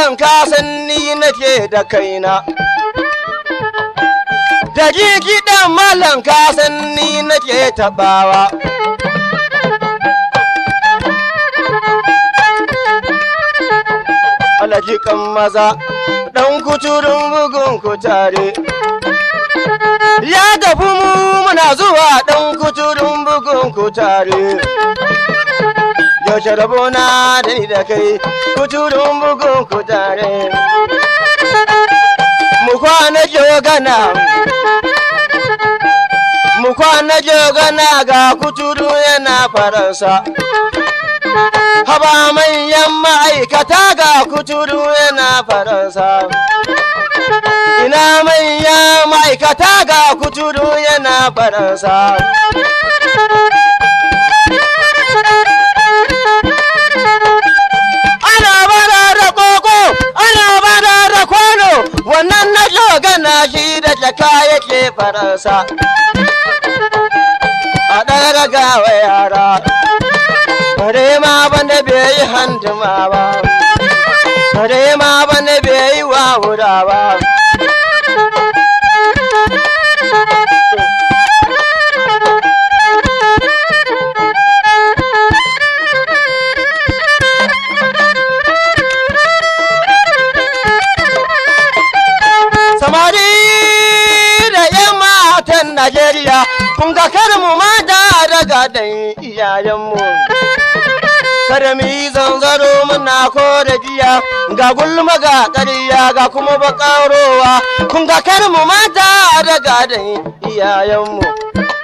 malam ka san ni nake da kaina da gidan malam ka san ni nake tabawa alajikan maza ɗan kuturin bugun kutare ya tafi mu muna zuwa ɗan kuturin bugun kutare yaushe rabona da ni da kai kuturin bugun kutare mu kwana jogana mu kwana jogana ga kuturu yana faransa haba manyan ma'aikata ga kuturu yana faransa ina manyan ma'aikata ga kuturu yana faransa ana bara da koko ana bara da kwano wannan na jogana shi da jaka yake faransa a ɗaga gawa yara bare ma bane bai yi handuma ba bare ma bane bai yi wawura ba samari da yan matan najeriya kun ga kar mu mata daga dan iyayenmu kada mu yi zanzaro muna ko da giya ga gulma ga ƙarya ga kuma bakarowa kun ga kar mu mata daga dan iyayenmu